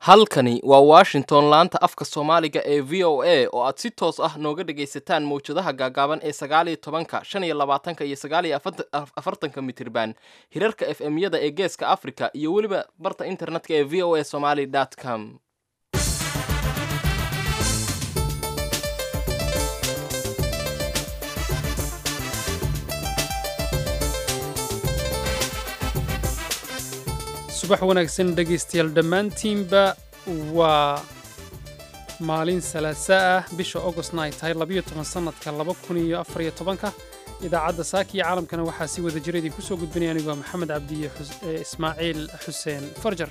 halkani waa washington laanta afka soomaaliga ee v o a oo aad si toos ah nooga dhagaysataan mawjadaha gaagaaban ee sagaaliyo tobanka shan iyo labaatanka iyo sagaaliyo afartanka mitirban hirarka f m yada ee geeska africa iyo weliba barta internetka ee v o a somaly com subax wanaagsan dhegaystayaal dhammaantiinba waa maalin salaasa ah bisha augostna ay tahay labayo toban sannadka laba kun iyo afariyo tobanka idaacadda saaka iyo caalamkana waxaa si wada jira idinku soo gudbinaya anigu waa maxamed cabdiye ismaaciil xuseen farjar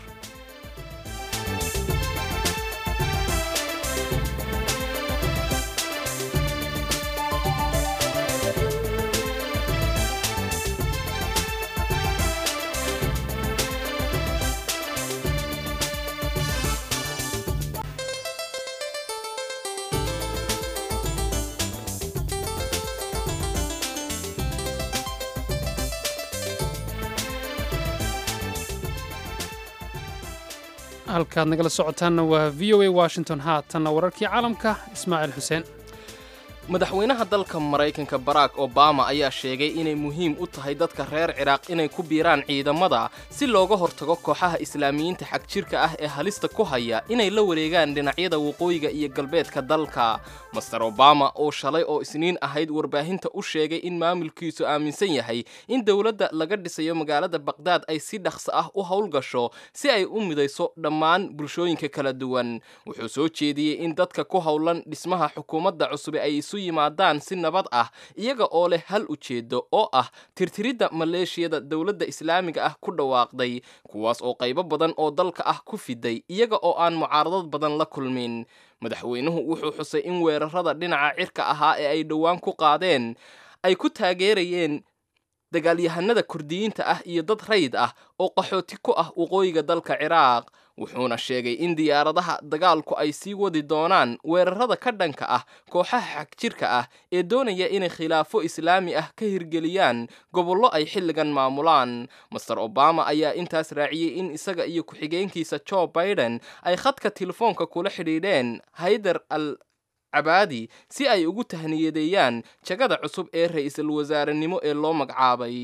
halkaad nagala socotaanna waa v o a washington haatanna wararkii caalamka ismaaciil xuseen madaxweynaha dalka maraykanka barack obama ayaa sheegay inay muhiim u tahay dadka reer ciraaq inay ku biiraan ciidamada si looga hortago kooxaha islaamiyiinta xagjirka ah ee halista ku haya inay la wareegaan dhinacyada waqooyiga iyo galbeedka dalka master obama oo shalay oo isniin ahayd warbaahinta u sheegay in maamulkiisu aaminsan yahay in dowladda laga dhisayo magaalada baqhdaad ay si dhaqso ah u howlgasho si ay u midayso dhammaan bulshooyinka kala duwan wuxuu soo jeediyey in dadka ku howlan dhismaha xukuumadda cusube ay isu yimaadaan si nabad ah iyaga oo leh hal ujeedo oo ah tirtiridda maleeshiyada dowladda islaamiga ah ku dhawaaqday kuwaas oo qaybo badan oo dalka ah ku fiday iyaga oo aan mucaaradad badan la kulmin madaxweynuhu wuxuu xusay in weerarada dhinaca cirka ahaa ee ay dhowaan ku qaadeen ay ku taageerayeen dagaalyahanada kurdiyiinta ah iyo dad rayd ah oo qaxooti ku ah waqooyiga dalka ciraaq wuxuuna sheegay in diyaaradaha dagaalku ay sii wadi doonaan weerarada ka dhanka ah kooxaha xagjirka ah ee doonaya inay khilaafo islaami ah ka hirgeliyaan gobollo ay xilligan maamulaan master obama ayaa intaas raaciyey in isaga iyo ku-xigeenkiisa joe biden ay khadka telefoonka kula xidhiidheen haydar al cabaadi si ay ugu tahniyadeeyaan jagada cusub ee ra-iisul wasaarenimo ee loo magacaabay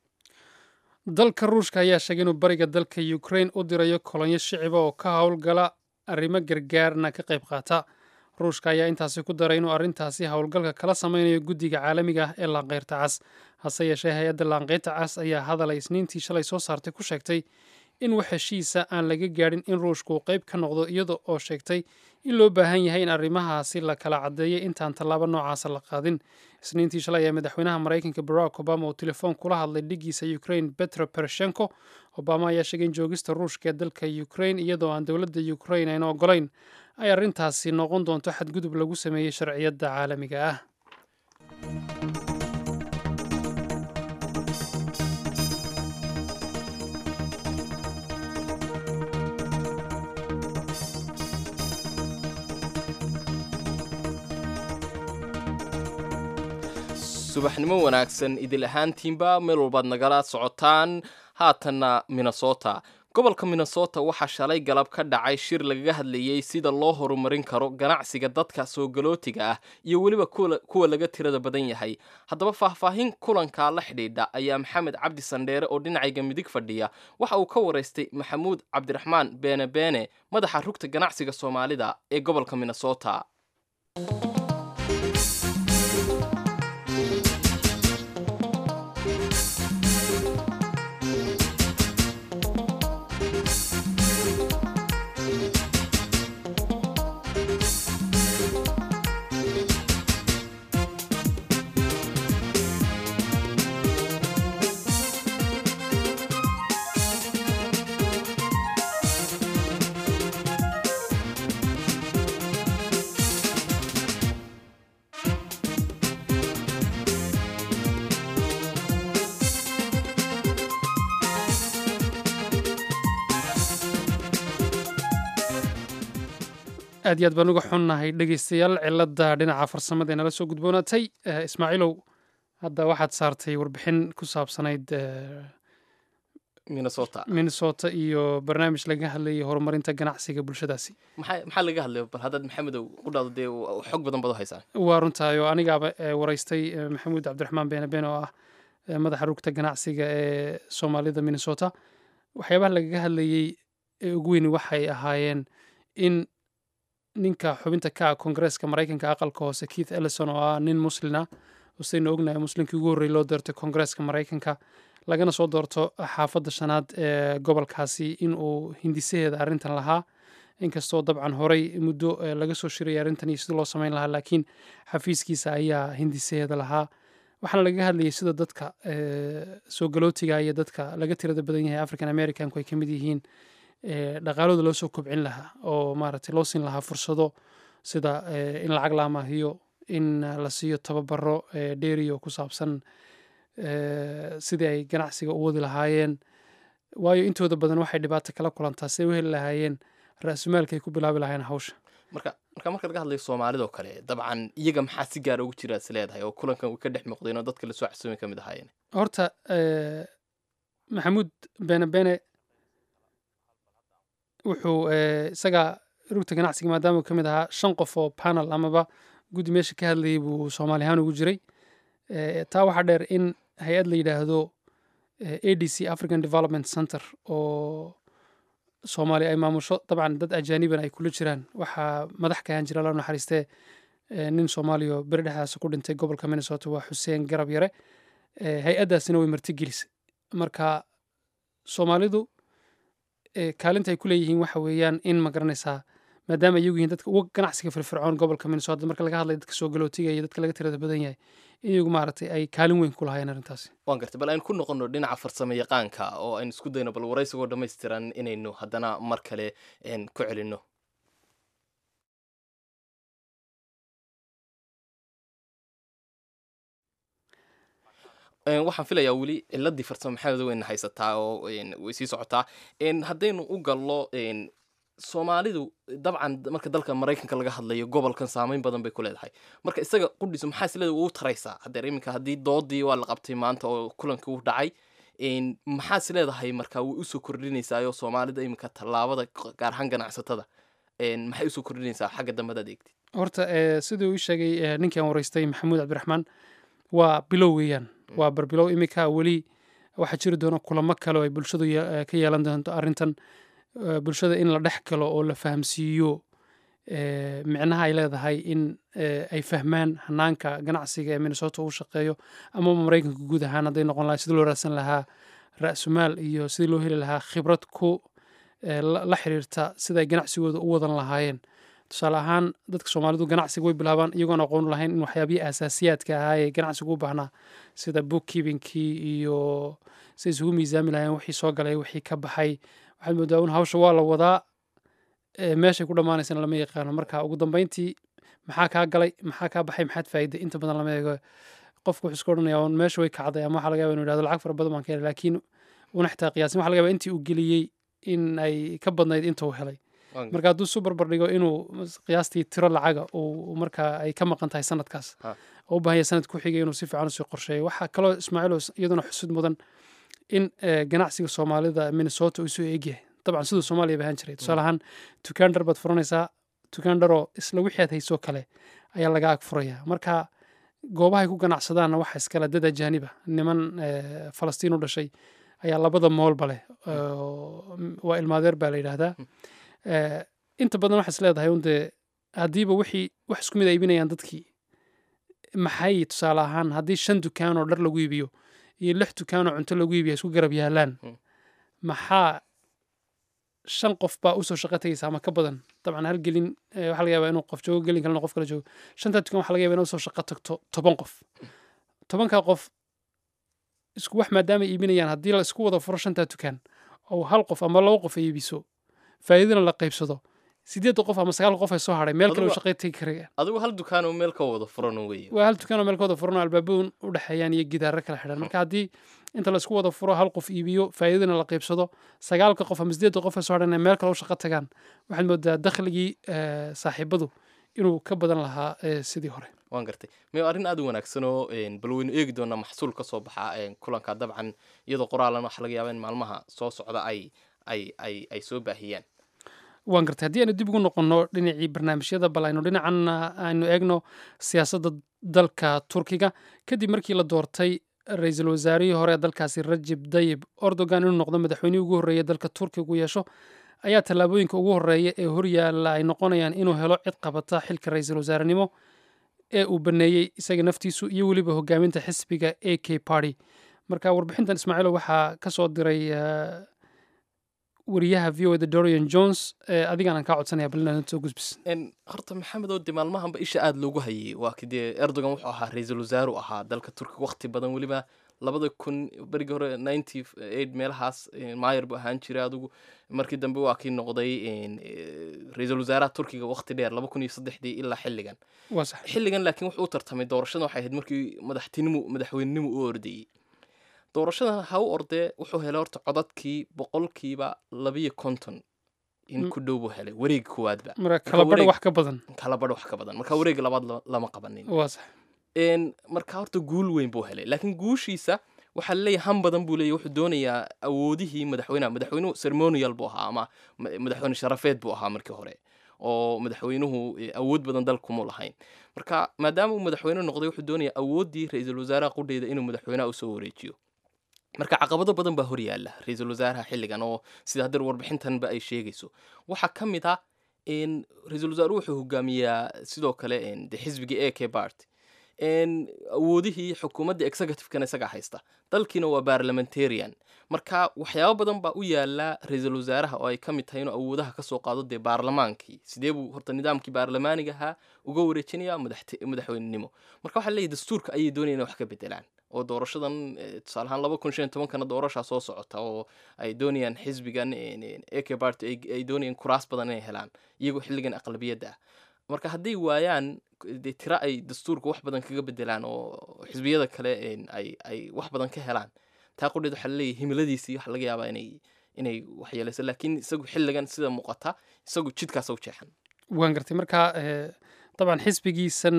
dalka ruushka ayaa sheegay inuu bariga dalka ukrain u dirayo kolonyo shiciba oo ka howlgala arrimo gargaarna ka qayb qaata ruushka ayaa intaasi ku daray inuu arrintaasi howlgalka kala samaynayo guddiga caalamiga ah ee laanqeyrta cas hase yeeshee hay-adda laanqeyrta cas ayaa hadalay isniintii shalay soo saartay ku sheegtay in wax heshiisa aan laga gaadhin in ruushku uu qayb ka noqdo iyada oo sheegtay in loo baahan yahay in arrimahaasi la kala caddeeyay intaan tallaabo noocaasa la qaadin isniintii shalay ayaa madaxweynaha maraykanka barack obama uu telefoon kula hadlay dhigiisa ukrain petro poroshenko obama ayaa sheegay in joogista ruushka ee dalka ukrain iyadoo aan dowladda ukrain ayna ogolayn ay arrintaasi noqon doonto xadgudub lagu sameeyey sharciyadda caalamiga ah subaxnimo wanaagsan idil ahaantiinba meel walbaad nagala socotaan haatanna minnesota gobolka minnesota waxaa shalay galab ka dhacay shir lagaga hadlayey sida loo horumarin karo ganacsiga dadka soo galootiga ah iyo weliba kuwa laga tirada badan yahay haddaba faahfaahin kulankaa la xidhiidha ayaa maxamed cabdi sandheere oo dhinacayga midig fadhiya waxa uu ka waraystay maxamuud cabdiraxmaan beene beene madaxa rugta ganacsiga soomaalida ee gobolka minnesota aad iyo aad baan uga xunnahay dhegaystayaal cilada dhinaca farsamada ee nala soo gudboonaatay ismaaciilow hadda waxaad saartay warbixin ku saabsanayd minnesota minnesota iyo barnaamij laga hadlayay horumarinta ganacsiga bulshadaasi maxaa maxaa laga hadlay bal haddaad maxamedow u dhahdo dee w- xog badan baad u haysaan waa runtahay oo anigaaba eh, waraystay eh, maxamuud cabdiraxmaan beene beene oo ah eh, madaxa rugta ganacsiga ee soomaalida minnesota waxyaabaha lagaga hadlayey ee ugu weyni waxay ahaayeen in ninka xubinta ka ah koongareeska maraykanka aqalka hoose keith ellison oo ah nin muslina usayna ognahay muslinkii ugu horreeyay loo doortay koongareeska maraykanka lagana soo doorto xaafadda shanaad ee gobolkaasi in uu hindisaheeda arrintan lahaa inkastoo dabcan horey muddo eh, laga soo shirayay arrintan iyo sidii loo samayn lahaa laakiin xafiiskiisa ayaa hindisaheeda lahaa waxaana laga hadlayay sida dadka eh, soo galootiga iyo dadka laga tirada badan yahay african americanku ay ka mid yihiin eh, dhaqaalooda loo soo kobcin lahaa oo maaragtay loo siin lahaa fursado sida eh, in lacag la amaahiyo in eh, la siiyo tababaro eh, dheeri oo ku saabsan eh, sidii ay ganacsiga u wadi lahaayeen waayo intooda badan waxay dhibaato kala kulantaa siday u heli lahaayeen ra-sumaalka ay ku bilaabi lahaayeen hawsha marka marka marka laga hadlayo soomaalidoo kale dabcan iyaga maxaa si gaara ugu jira is leedahay oo kulankan uu ka dhex muuqdeen oo dadka lasoo xasuumi ka mid ahaayeen horta eh, maxamuud bene bene wuxuu eh, isaga rugta ganacsiga maadaama uu ka mid ahaa shan qof oo panel amaba guddi meesha ka hadlayay buu soomaali ahaan ugu jiray Eh, taa waxaa dheer in hay-ad la yidhaahdo eh, a d c african development center oo soomaali ay maamusho dabcan dad ajaaniban ay kula jiraan waxaa madax ka ahaan jira la naxariistee eh, nin soomaaliya oo beri dhexdaas ku dhintay gobolka minnesota waa xuseen garab yare Eh, hay-addaasina way martigelisay marka soomaalidu eh, kaalinta ay ku leeyihiin waxa weeyaan in ma garanaysaa maadaama iyagu yihiin dadka uga ganacsiga firfircoon gobolka minnesota marka laga hadlayo dadka soo galootiga iyo dadka laga tirada badan yahay in iyagu maaragtay ay kaalin weyn ku lahaayeen arrintaasi waan gartay bal aynu ku noqono dhinaca farsamo yaqaanka oo aynu isku dayno bal waraysigoo dhammaystiran inaynu haddana mar kale een, ku celinno Een, waxaan filayaa weli ciladii farsamo maxamed weyna haysataa oo een, way sii socotaa Een, haddaynu u gallo een, soomaalidu dabcan marka dalka maraykanka laga hadlayo gobolkan saameyn badan bay ku leedahay marka isaga qudhiisu maxaa isleeda ugu taraysaa hadeer iminka haddii doodii waa la qabtay maanta oo kulankii u dhacay Een, maxaa is leedahay marka way usoo kordhinaysaayoo soomaalida iminka tallaabada gaar ahaan ganacsatada Een, maxay usoo kordhinaysaa xagga dambe hadaad eegtid horta eh, siduu ii sheegay eh, ninkii aan waraystay maxamuud cabdiraxmaan waa bilow weeyaan waa barbilow imika weli waxaa jiri doona kulamo kale oo ay bulshadu ye- eh, ka yeelan doonto arrintan eh, bulshada in la dhex galo oo la fahamsiiyo eh, micnaha ay leedahay in eh, ay fahmaan hanaanka ganacsiga ee minnesota uu shaqeeyo ama maraykanka guud ahaan hadday noqon lahay sidii loo raadsan lahaa ra-sumaal iyo sidii loo heli lahaa khibrad ku eh, la la xiriirta sida ay ganacsigooda u wadan lahaayeen tusaale ahaan dadka soomaalidu ganacsiga way bilaabaan iyagoon aqoon u lahayn in waxyaabihii asaasiyaadka ahaa ee ganacsigu u baahnaa sida bookkeepingkii iyo siday isugu miisaami lahayen wixii soo galay wixii ka baxay waxaad moodaa un hawsha waa la wadaa ee meeshay ku dhammaanaysana lama yaqaano marka ugu dambeyntii maxaa kaa galay maxaa kaa baxay maxaad faa'iiday inta badan lama eego qofku wuxuu iska odhanaya un meesha way kacday ama waxaa laga yaba inu yidhahdo lacag fara badan baan ka helay laakiin una xitaa qiyaasin waxa laga yaba intii uu geliyey in ay ka badnayd inta uu helay Waan marka hadduu isu barbar dhigo inuu mas- qiyaastii tiro lacaga uu markaa ay ka maqan tahay sanadkaas Ha. oo u baahan yahay sanad ku xigay inuu si fiican usii qorsheeyo waxaa kaloo ismaaciil oo is- iyaduna xusud mudan in eh, ganacsiga soomaalida minnesota uu isu eegyahay dabcan siduu soomaaliya bahan jiray tusaale ahaan dukaan dhar baad furanaysaa dukaan dharoo isla wixii aad haysoo kale ayaa laga ag furaya marka goobahay ku ganacsadaanna waxa iskale dad ajaaniba niman eh, falastiin u dhashay ayaa labada moolba leh oo, m- waa ilmaadeer baa la yidhaahdaa Eh, inta badan waxaa is leedahay un dee haddiiba wixii wax isku mid ay iibinayaan dadkii maxay tusaale ahaan haddii shan dukaan oo dhar lagu iibiyo iyo lix dukaan oo cunto lagu iibiyo ay isku garab yaalaan Mm. maxaa shan qof baa usoo shaqo tegaysa ama ka badan dabcan hal gelin eh, waxaa laga yaabaa inuu qof joogo gelin kalena qof kale joogo shantaa dukaan waxaa laga yaabaa inay usoo shaqo tagto toban qof tobankaa qof isku wax maadaama ay iibinayaan haddii la isku wada furo shantaa dukaan oo hal qof ama laba qof ay iibiso faa'iidana la qaybsado sideedda qof ama sagaal qof ay soo hadhay meel kale Adigu- oo shaqay tegi karayaan adigu hal dukaanoo meel ka wada furan weye waa hal dukaan oo meel ka wada furan oo albaabooyin u dhexeeyaan iyo gidaaro kala xidhan marka haddii inta la isku wada furo hal qof iibiyo faa'iidana la qaybsado sagaalka qof ama sideedda qof ay soo hadhan inay meel kale u shaqo tagaan waxaad moodaa dakhligii eh, saaxiibadu inuu ka badan lahaa eh, sidii hore waan gartay mayo arrin aad u wanaagsan oo bal waynu eegi doonaa maxsuul ka soo baxa kulanka dabcan iyadoo qoraalan waxa laga yaaba in maalmaha soo socda ay ay ay ay soo baahiyaan waan gartay haddii aynu dib ugu noqonno dhinacii barnaamijyada bal aynu dhinacan aynu eegno siyaasadda dalka turkiga kadib markii la doortay ra-iisul wasaarihii hore ee dalkaasi rajib dayib erdogan inuu noqdo madaxweynihii ugu horreeya dalka turkiga u yeesho ayaa tallaabooyinka ugu horreeya ee horyaalla ay noqonayaan inuu helo cid qabata xilka ra-iisul wasaarenimo ee uu baneeyey isaga naftiisu iyo weliba hogaaminta xisbiga a k party marka warbixintan ismaaciilo waxaa ka soo diray wariyaha v o da dorian jones adigaan aan kaa codsanaya bal inaad soo gudbis horta maxamed oo de maalmahanba isha aada loogu hayay waa kidee erdogan wuxuu ahaa ra-iisul wasaaru ahaa dalka turkiga waqti badan weliba labada kun berigii hore ninety eight meelahaas mayer buu ahaan jiray adigu markii dambe waa kii noqday ra-iisul wasaaraha turkiga waqti dheer laba kun iyo saddexdii ilaa xilligan waa sax xilligan laakiin wuxuu u tartamay doorashada waxay ahayd markii madaxtinimu madaxweynenimu u ordayey doorashadan ha u ordee wuxuu helay horta codadkii boqolkiiba labiyo konton in ku dhow buu helay wareegi koowaadba marka kala badho wareeg- wax ka badan kala badho wax ka badan marka wareega labaad la- lama qabanin waa sax Een, marka horta guul weyn buu helay laakiin guushiisa waxaa laleeyahay han badan buu leeyahy wuxuu doonayaa awoodihii madaxweynaha madaxweynuhu ceremonial buu ahaa ama ma- madaxweyne sharafeed buu ahaa markii hore oo madaxweynuhu eh, awood badan dalkumu lahayn marka maadaama uu madaxweyne noqday wuxuu doonayaa awooddii ra-iisul wasaaraha qudheeda inuu madaxweynaha usoo wareejiyo marka caqabado badan baa hor yaalla ra-iisul wasaaraha xilligan oo sida haddar warbixintanba ay sheegayso waxaa ka mid ah in ra-iisul wasaaruhu wuxuu hogaamiyaa sidoo kale en, de xisbigii a k bart en, awoodihii xukuumadda executive-kana isagaa haysta dalkiina waa parliamentarian marka waxyaabo badan baa u yaala ra-iisul wasaaraha oo ay ka mid tahay inuu awoodaha ka soo qaado dee baarlamaankii sidee buu horta nidaamkii baarlamaaniga ahaa uga wareejinaya madaxte- madaxweynenimo marka waxaa leeyahy dastuurka ayay doonayaan inay wax ka bedelaan oo doorashadan eh, tusaale ahaan laba kun shan iyo tobankana doorashaa soo socota oo ay doonayaan xisbigan ak party ay- ay doonayaan kuraas badan inay helaan iyagoo xilligan aqlabiyadda ah marka hadday waayaan dee tira ay dastuurka wax badan kaga bedelaan oo xisbiyada kale en, ay ay wax badan ka helaan taa qudheed waxaa laleeyahay himiladiisii waxa laga yaabaa inay inay waxyeelayso laakiin isagu xilligan sida muuqata isagu jidkaasa u jeexan waan gartay marka eh, dabcan xisbigiisan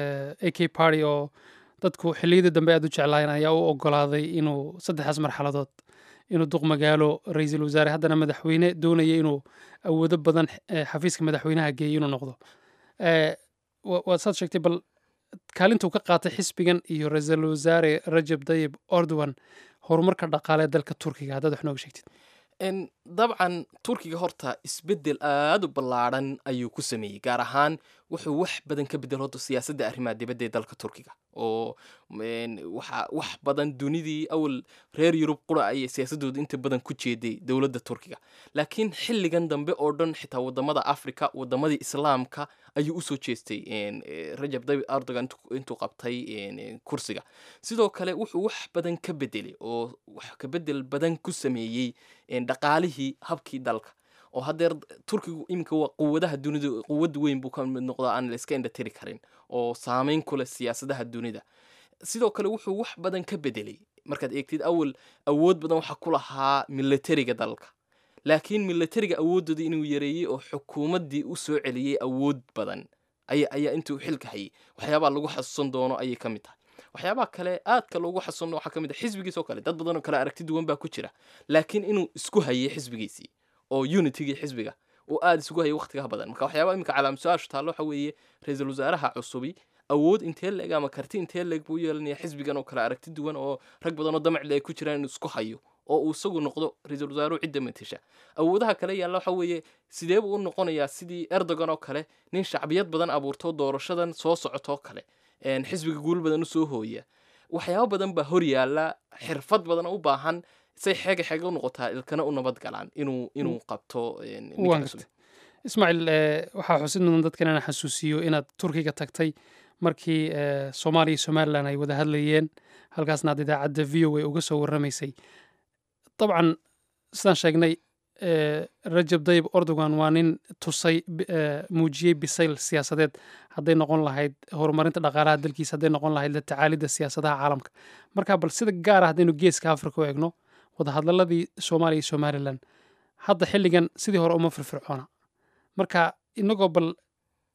a k party oo dadku xilliyadii dambe aad u jeclaayeen ayaa u ogolaaday inuu saddexdaas marxaladood inuu duq magaalo ra-iisul wasaare haddana madaxweyne doonaya inuu awoodo badan eh, xafiiska madaxweynaha geeyo inuu noqdo Eh, wa- waad saad sheegtay bal kaalintuu ka qaatay xisbigan iyo ra-iisul wasaare rajab dayib erdogan horumarka dhaqaale ee dalka turkiga haddaad wax nooga sheegtid En, dabcan turkiga horta isbedel aada u ballaadhan ayuu ku sameeyey gaar ahaan wuxuu wax badan ka bedel horta siyaasadda arrimaha dibadda ee dalka turkiga oo en, waxa wax badan dunidii awal reer yurub qura ayay siyaasadooda inta badan ku jeeday dowladda turkiga laakiin xilligan dambe oo dhan xitaa wadamada africa wadamadii islaamka ayuu usoo jeestay en, eh, rajab tayyip erdogan intuu- intuu qabtay en, en, kursiga sidoo kale wuxuu wax badan ka bedelay oo wax ka bedel badan ku sameeyey en, dhaqaalihii habkii dalka oo haddeer turkigu iminka waa quwadaha dunida quwad weyn buu ka mid noqdaa aan la iska indhatiri karin oo saameyn ku leh siyaasadaha dunida sidoo kale wuxuu wax badan ka bedelay markaad eegtid awal awood badan waxaa ku lahaa militariga dalka laakiin militariga awoodooda inuu yareeyey oo xukuumaddii u soo celiyey awood badan aya ayaa intuu xilka hayay waxyaabaa lagu xasuusan doono ayay ka mid tahay waxyaabaha kale aadka loogu xasuusan waxaa ka mid ah xisbigiis oo kale dad badan oo kale aragti duwan baa ku jira laakiin inuu isku hayay xisbigiisii oo unitigii xisbiga uu aada isugu hayay waqtigaha badan marka waxyaabaa iminka calaam su-aashu taallo waxa weeye ra-iisul wasaaraha cusubi awood intee leeg ama karti intee leeg buu u yeelanaya xisbigan oo kale aragti duwan oo rag badan oo damacle ay ku jiraan inuu isku hayo oo uu isagu noqdo ra-iisul wasaaruhu cidda matasha awoodaha kale yaalla waxa weeye sidee buu u noqonayaa sidii erdogan oo kale nin shacbiyad badan abuurto doorashadan soo socotoo kale en, xisbiga guul badan usoo hooya waxyaabo badan baa hor yaalla xirfad badan oo u baahan say xeega xeega u noqotaa ilkana u nabad galaan inuu inuu qabto en, ninka waan cusub. gartay ismaaciil eh, waxaa xusid mudan dadkan inaan xasuusiyo inaad turkiga tagtay markii eh, soomaaliya iyo somalilan ay wada hadlayeen halkaasna aad idaacadda v o a uga soo warramaysay dabcan sidaan sheegnay eh, rajab dayib erdogan waa nin tusay bi- eh, muujiyey bisayl siyaasadeed hadday noqon lahayd horumarinta dhaqaalaha dalkiisa hadday noqon lahayd la tacaalidda siyaasadaha caalamka marka bal sida gaar ah haddaynu geeska afrika u eegno wadahadlaladii soomaaliya iyo somalilan hadda xilligan sidii hore uma firfircoona marka inagoo bal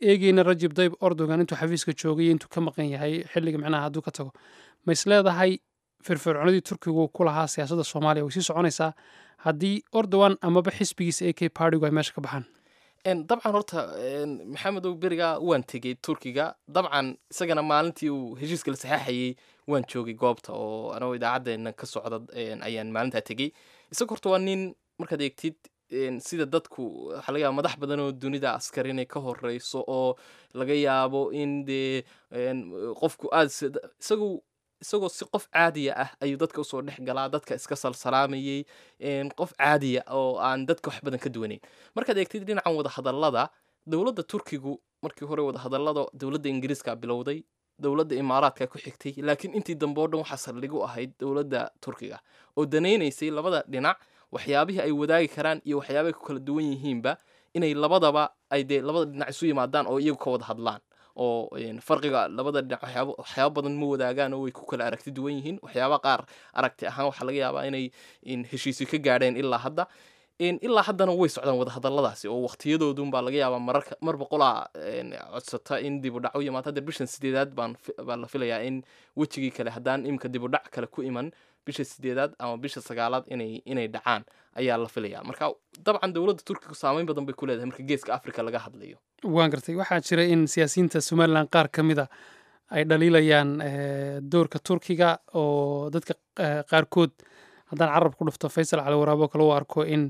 eegeyna rajib dayb ordogan intuu xafiiska joogay iyo intuu ka maqan yahay xilliga micnaha hadduu ka tago ma is leedahay firfircoonadii turkigu ku lahaa siyaasadda soomaaliya way sii soconaysaa haddii ordowan amaba xisbigiisa a k partigu ay meesha ka baxaan dabcan horta maxamedow beriga waan tegey turkiga dabcan isagana maalintii uu heshiiska la saxaaxayey waan joogay goobta oo anagoo idaacadeena ka socda ayaan maalintaa tegey isaga horta waa nin markaad eegtid sida dadku waxaa laga yaaba madax badan oo dunida askar inay ka horeyso oo laga yaabo in dee qofku aad isagu isagoo si qof caadiya ah ayuu dadka usoo dhex galaa dadka iska salsalaamayey qof caadiya oo aan dadka wax badan ka duwanayn markaad eegtid dhinacan wadahadallada dowladda turkigu markii hore wadahadallada dowladda ingiriiska bilowday dowladda imaaraadka ku xigtay laakiin intii dambe o dhan waxaa saldhig u ahayd dowladda turkiga oo danaynaysay labada dhinac waxyaabihii ay wadaagi karaan iyo waxyaabahay ku kala duwan yihiinba inay labadaba ay dee labada dhinac isu yimaadaan oo iyagu ka wada hadlaan oo farqiga labada dhinac waxyaaba badan ma wadaagaan oo way ku kala aragti duwan yihiin waxyaaba qaar aragti ahaan waxaa laga yaabaa inay heshiisyo ka gaadheen ilaa hadda ilaa haddana way socdaan wadahadalladaasi oo waqtiyadoodunbaa laga yaabaa mararka mar boqolaa codsata in dib u dhac u yimaado hadda bishan sideedaad baan baa la filayaa in wejigii kale haddaan imika dib u dhac kale ku iman bisha sideedaad ama bisha sagaalaad inay inay dhacaan ayaa la filayaa marka dabcan dowladda turkiga saameyn badan bay ku leedahay marka geeska africa laga hadlayo waan gartay waxaa jira in siyaasiyiinta somalilan qaar ka mid a ay dhaliilayaan doorka turkiga oo dadka qaarkood haddaan carab ku dhufto faysal cali waraabo kale u arko in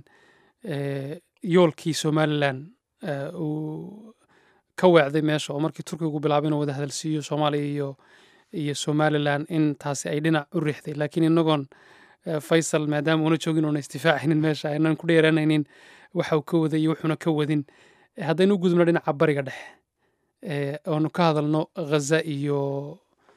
yoolkii somalilan uu ka weecday meesha oo markii turkigu bilaabay inuu wada hadalsiiyo soomaaliya iyo iyo somalilan in taasi ay dhinac u riixday laakiin inagoon faysal maadaama uuna joogin oona isdifaacaynin meesha aynan ku dheeranaynin waxa uu ka waday iyo wuxuuna ka wadin haddaynu u gudubno dhinaca bariga dhexe oonu ka hadalno ghaza iyo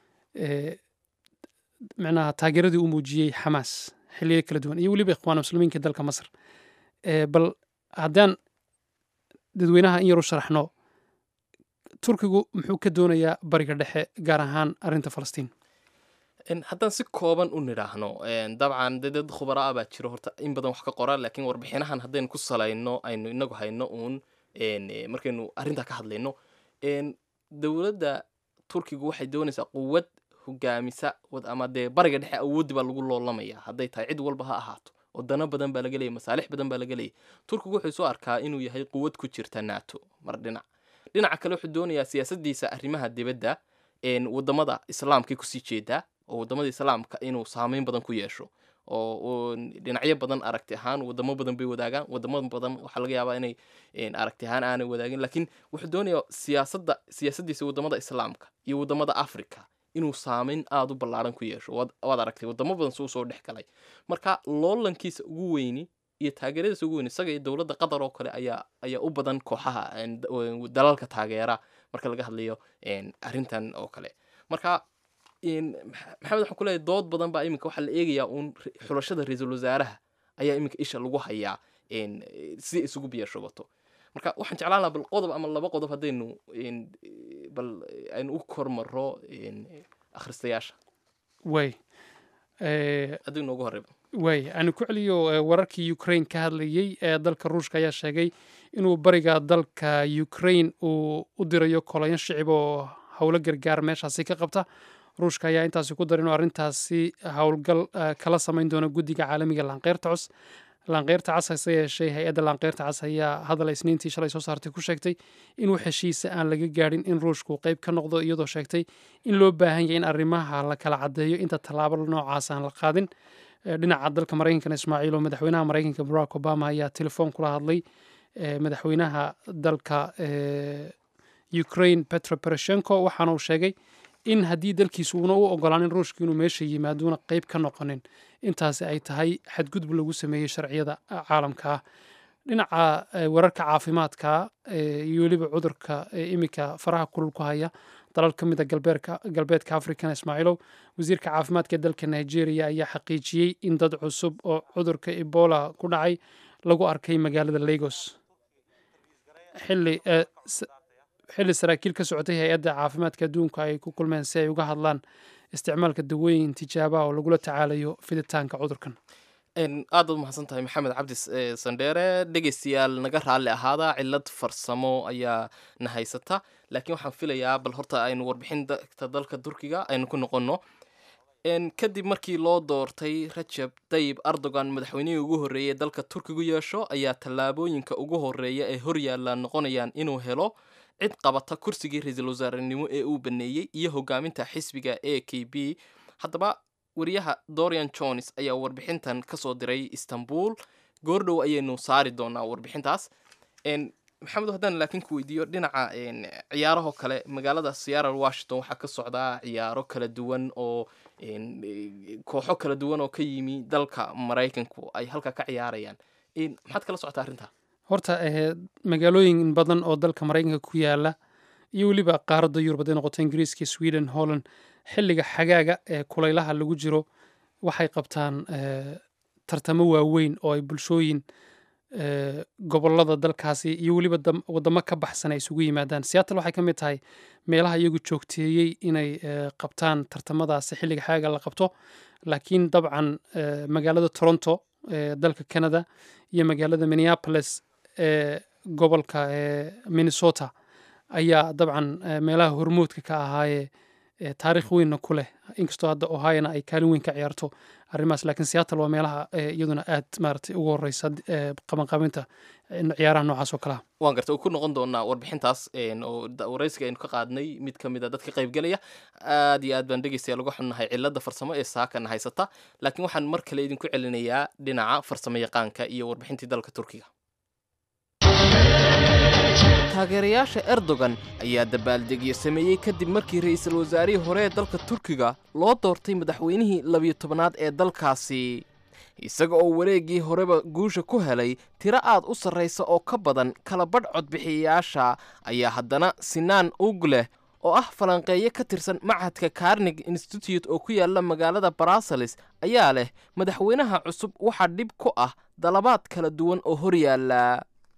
micnaha taageeradii uu muujiyey xamaas xilliyo kala duwan iyo weliba ikhwaan muslimiinka dalka masar bal haddaan dadweynaha in yar u sharaxno turkigu muxuu ka doonayaa bariga dhexe gaar ahaan arrinta falastiin haddaan si kooban u nidhaahno dabcan de dad khubara ah baa jiro horta in badan wax ka qora laakiin warbixinahan haddaynu ku salayno aynu inagu hayno uun markaynu arrintaa ka hadlayno dowladda turkigu waxay doonaysaa quwad hogaamisa ama dee bariga dhexe awooddi baa lagu loolamaya hadday tahay cid walba ha ahaato wadano badan baa laga leeyay masaalix badan baa laga leeyay turkigu wuxuu soo arkaa inuu yahay quwad ku jirta nato mar dhinac dhinaca kale wuxuu doonayaa siyaasadiisa arrimaha dibadda wadamada islaamkay kusii jeedaa oo wadamada islaamka inuu saameyn badan ku yeesho oo dhinacyo badan aragti ahaan wadamo badan bay wadaagaan wadamo badan waxaa laga yaabaa inay aragti ahaan aanay wadaagin laakiin wuxuu doonayaa siyaasada siyaasadiisa wadamada islaamka iyo wadamada africa inuu saameyn aada u ballaaran ku yeesho waad aragtay wadamo badan suu soo dhex galay marka loolankiisa ugu weyni iyo taageeradiisa ugu weyni isaga iyo dowladda qatar oo kale ayaa ayaa u badan kooxaha dalalka taageera marka laga hadlayo arrintan oo kale marka maxamed waxaan ku leeyahay dood badan baa iminka waxaa la eegayaa uun xulashada ra-iisul wasaaraha ayaa iminka isha lagu hayaa si isugu biya shubato marka waxaan jeclaan lahaa bal qodob ama laba qodob haddaynu bal aynu u kormaro akhristayaasha way haddii noogu horeyba way aanu ku celiyo wararkii ukraine ka hadlayey ee dalka ruushka ayaa sheegay inuu bariga dalka ukraine uu u dirayo kolonyo shicib oo howlo gargaar meeshaasi ka qabta ruushka ayaa intaasi ku dara inuu arrintaasi howlgal kala samayn doono guddiga caalamiga laanqeyrta cus laanqeyrta cas hase yeeshee hay-adda laanqeyrta cas ayaa hadal isniintii shalay soo saartay ku sheegtay inuu heshiisa aan laga gaadhin in ruushku qayb ka noqdo iyadoo sheegtay in loo baahan yahay in arrimaha la kala caddeeyo inta tallaabo noocaas aan la qaadin dhinaca dalka maraykankana ismaaciil oo madaxweynaha maraykanka barack obama ayaa telefoon kula hadlay madaxweynaha dalka ukraine petro poroshenko waxaana uu sheegay in haddii dalkiisu uuna u ogolaanin ruushka inuu meesha yimaaduuna qayb ka noqonin intaasi ay tahay xadgudub lagu sameeyey sharciyada caalamka ah dhinaca wararka caafimaadka iyo weliba cudurka iminka faraha kulul ku haya dalal ka mid a galbeedka african ismaaciilow wasiirka caafimaadka ee dalka nigeria ayaa xaqiijiyey in dad cusub oo cudurka ebola ku dhacay lagu arkay magaalada lagos xilli xilli saraakiil ka socotay hay-adda caafimaadka adduunka ay ku kulmeen si ay uga hadlaan isticmaalka dawooyin tijaabaha oo lagula tacaalayo fiditaanka cudurkan aad baad umahadsan tahay maxamed cabdi sandheere dhegeystayaal naga raalli ahaada cilad farsamo ayaa na haysata laakiin waxaan filayaa bal horta aynu warbixinta dalka turkiga aynu ku noqonno kadib markii loo doortay rajab tayib erdogan madaxweynihii ugu horreeyay dalka turkigu yeesho ayaa tallaabooyinka ugu horreeya ee horyaalla noqonayaan inuu helo cid qabata kursigii ra-iisul wasaarenimo ee uu baneeyey iyo hogaaminta xisbiga a k b haddaba wariyaha dorian jones ayaa warbixintan kasoo diray istanbul goordhow ayaynu saari doonaa warbixintaas maxamed haddaan laakiin ku weydiiyo dhinaca ciyaarahoo kale magaalada seattle washington waxaa ka socdaa ciyaaro kala duwan oo kooxo kala duwan oo ka yimi dalka maraykanku ay halkaa ka ciyaarayaan maxaad kala socotaa arrintaa horta magaalooyin badan oo dalka maraykanka ku yaala iyo weliba qaaradda yurub hadday noqoto ingiriiska sweden holland xilliga xagaaga ee kulaylaha lagu jiro waxay qabtaan tartamo waaweyn oo ay bulshooyin gobolada dalkaasi iyo weliba wadamo ka baxsan ay isugu yimaadaan seattle waxay ka mid tahay meelaha iyagu joogteeyey inay qabtaan tartamadaasi xilliga xagaaga la qabto laakiin dabcan magaalada toronto ee dalka canada iyo magaalada minneapolis ee gobolka minnesota ayaa dabcan meelaha hormoodka ka ahaayee taarikh weynna ku leh inkastoo hadda ohiona ay kaalin weyn ka ciyaarto arrimahaas laakiin seattle waa meelaha iyaduna aad maaragtay ugu horeysa qabanqabinta ciyaaraha noocaas oo kalea waan garta ku noqon doonaa warbixintaas oo waraysiga aynu ka qaadnay mid ka mid a dadka qaybgelaya aad iyo aad baan dhegeystayaa lagu xunnahay cilada farsamo ee saakana haysata laakiin waxaan mar kale idinku celinayaa dhinaca farsamo yaqaanka iyo warbixintii dalka turkiga taageerayaasha erdogan ayaa dabaaldegyo sameeyey kadib markii ra'iisul wasaarihii hore ee dalka turkiga loo doortay madaxweynihii labiyo tobanaad ee dalkaasi isaga oo wareeggii horeba guusha ku helay tiro aad u sarraysa oo ka badan kala badh codbixiyayaasha ayaa haddana sinaan ug leh oo ah falanqeeyo ka tirsan machadka carnig institute oo ku yaala magaalada barasales ayaa leh madaxweynaha cusub waxaa dhib ku ah dalabaad kala duwan oo hor yaalla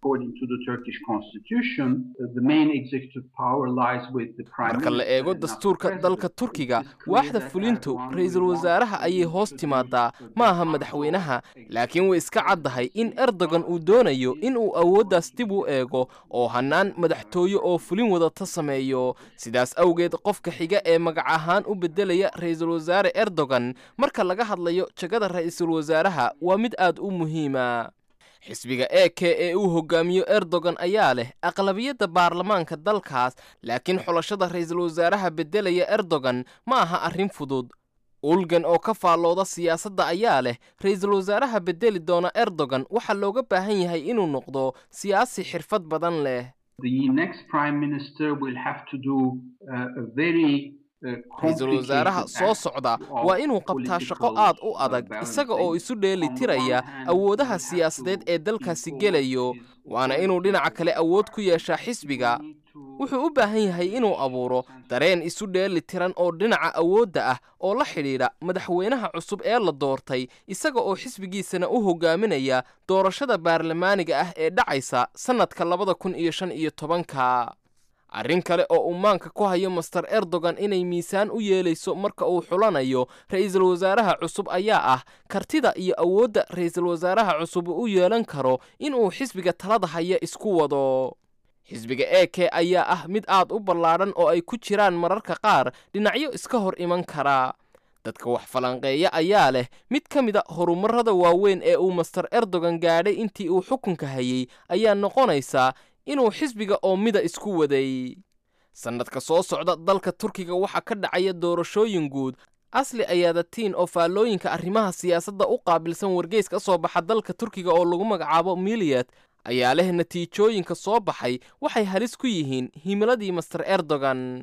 marka la eego dastuurka dalka turkiga waaxda fulintu ra-iisul wasaaraha ayay hoos timaadaa ma aha madaxweynaha laakiin way iska caddahay in erdogan uu doonayo in uu awooddaas dib u eego oo hannaan madaxtooye oo fulin wadata sameeyo sidaas awgeed qofka xiga ee magac ahaan u beddelaya ra-iisul wasaare erdogan marka laga hadlayo jagada ra-iisul wasaaraha waa mid aad u muhiima xisbiga e k ee uu hogaamiyo erdogan ayaa leh aqlabiyadda baarlamaanka dalkaas laakiin xulashada ra-iisul wasaaraha beddelaya erdogan ma aha arrin fudud ulgan oo ka faallooda siyaasadda ayaa leh ra-iisul wasaaraha beddeli doona erdogan waxaa looga baahan yahay inuu noqdo siyaasi xirfad badan leh ra-iisul wasaaraha soo socda waa inuu qabtaa shaqo aad u adag isaga oo isu dheeli tiraya awoodaha siyaasadeed ee dalkaasi gelayo waana inuu dhinaca kale awood ku yeeshaa xisbiga wuxuu u baahan yahay inuu abuuro dareen isu dheeli tiran oo dhinaca awoodda ah oo la xidhiidha madaxweynaha cusub ee la doortay isaga oo xisbigiisana u hogaaminaya doorashada baarlamaaniga ah ee dhacaysa sannadka labada kun iyo shan iyo tobanka arrin kale oo uu maanka ku hayo master erdogan inay miisaan u yeelayso marka uu xulanayo ra-iisul wasaaraha cusub ayaa ah kartida iyo awoodda ra-iisul wasaaraha cusub u yeelan karo inuu xisbiga talada haya isku wado xisbiga e k ayaa ah mid aad u ballaadhan oo ay ku jiraan mararka qaar dhinacyo iska hor iman kara dadka wax falanqeeya ayaa leh mid ka mid a horumarrada waaweyn ee uu master erdogan gaadhay intii uu xukunka hayey ayaa noqonaysaa inuu xisbiga oo mida isku waday sannadka soo socda dalka turkiga waxaa ka dhacaya doorashooyin guud asli ayaadatiin oo faallooyinka arrimaha siyaasadda u qaabilsan wargeys ka soo baxa dalka turkiga oo lagu magacaabo miliyad ayaa leh natiijooyinka soo baxay waxay halis ku yihiin himiladii master erdogan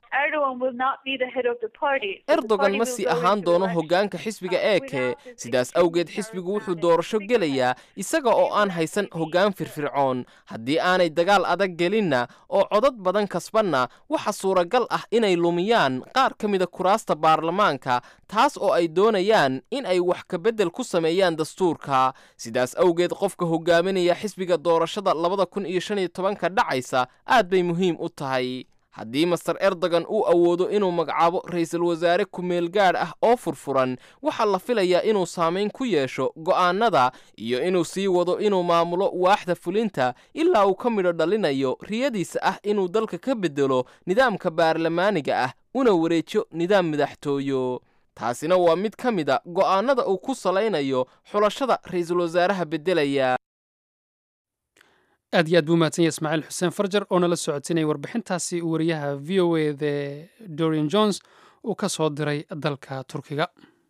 erdogan ma sii ahaan doono hoggaanka xisbiga e k sidaas awgeed xisbigu wuxuu doorasho gelayaa isaga oo aan haysan hoggaan firfircoon haddii aanay dagaal adag gelinna oo codad badan kasbanna waxa suuragal ah inay lumiyaan qaar ka mida kuraasta baarlamaanka taas oo ay doonayaan in ay wax kabeddel ku sameeyaan dastuurka sidaas awgeed qofka hogaaminaya xisbiga doorashada labada kun iyo shan iyo tobanka dhacaysa aad bay muhiim u tahay haddii master erdogan uu awoodo inuu magacaabo ra'iisul wasaare kumeel gaadh ah oo furfuran waxaa la filayaa inuu saamayn ku yeesho go'aannada iyo inuu sii wado inuu maamulo waaxda fulinta ilaa uu ka midho dhalinayo riyadiisa ah inuu dalka ka beddelo nidaamka baarlamaaniga ah una wareejo nidaam madaxtooyo taasina waa mid ka mid a go'aannada uu ku salaynayo xulashada ra'iisul wasaaraha beddelaya aad iyo aad buu mahadsan yahay ismaaciil xuseen farjar oo nala socodsinaya warbixintaasi uu wariyaha v o a the dorian jones uu ka soo diray dalka turkiga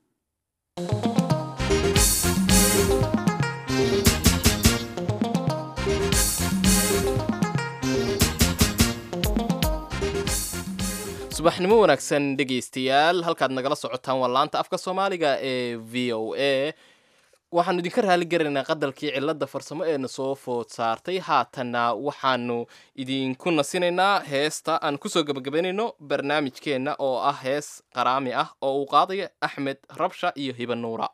subaxnimo wanaagsan dhegaystayaal halkaad nagala socotaan waa laanta afka soomaaliga ee v o a waxaanu idinka raali garanaynaa qadalkii cilada farsamo eena soo food saartay haatanna waxaanu idinku nasinaynaa heesta aan kusoo gebagabaynayno barnaamijkeenna oo ah hees qaraami ah oo uu qaadaya axmed rabsha iyo hiba nuura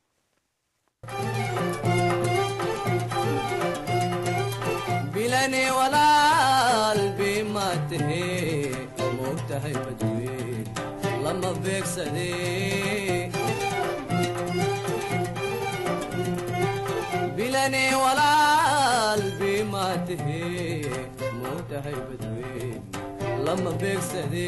bilani walaal bimaatahe moogtahay badweyn lama beegsade bilani walaal bimaatahe moogtahay badweyn lama beegsade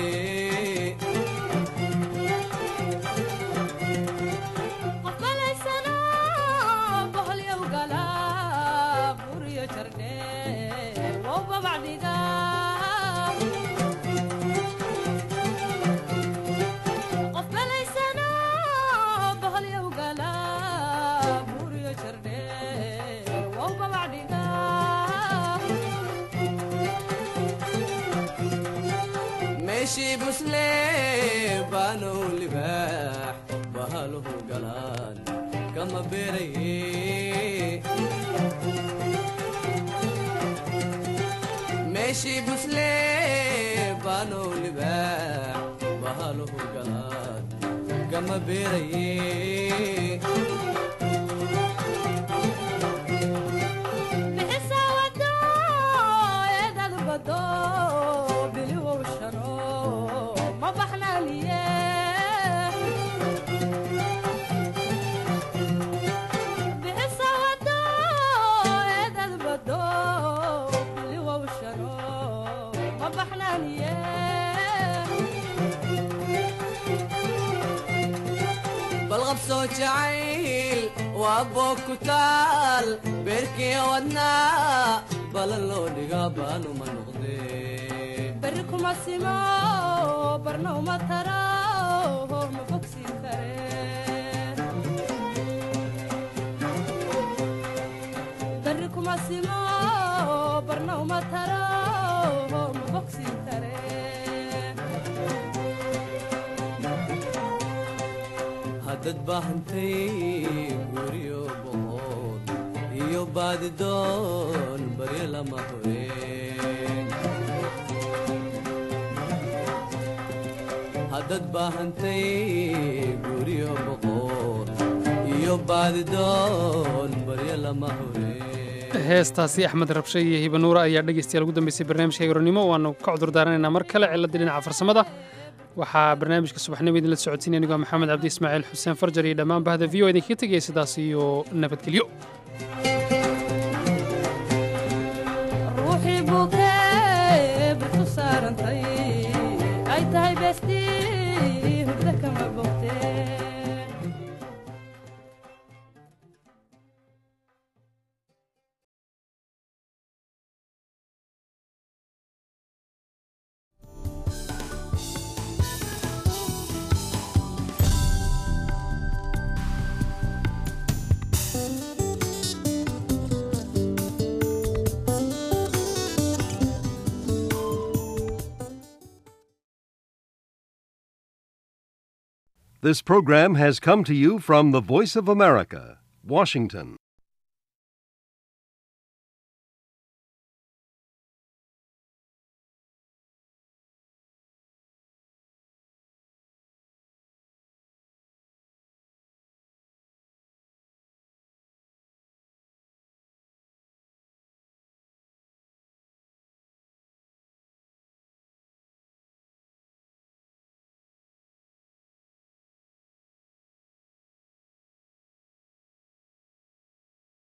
meeshii busle baanow libaax bahaluhu galaan kama beeraye meeshii busle baanow libaax bahaluhu galaan kama beeraye balqabsoo jacayl waa boog ku taal beerkii wadnaa balan loo dhigaa baanuma noqdee beri kuma simo barna uma taro ma bogsin kare beri kuma simo barna uma taro ma bogsin kare haddad baahantay guryo boqol iyo baadidoon baryo lama horeen haddad baahantay guryo boqol iyo baadidoon baryo lama horeen heestaasi axmed rabshe iyo hibanuura ayaa dhegaystayaal ugu dambeysay barnaamijka goronimo waanu ka cudur daaranaynaa mar kale ciladii dhinaca farsamada waxaa barnaamijka subaxnimo idinla socodsiinaya anigoo maxamed cabdi ismaaciil xuseen farjar iyo dhammaan bahda v o idinkaga tegaya sidaas iyo nabadgelyo ruuxii buugee barku saarantay ay tahay beestii hurda kama bogtee This program has come to you from the Voice of America, Washington.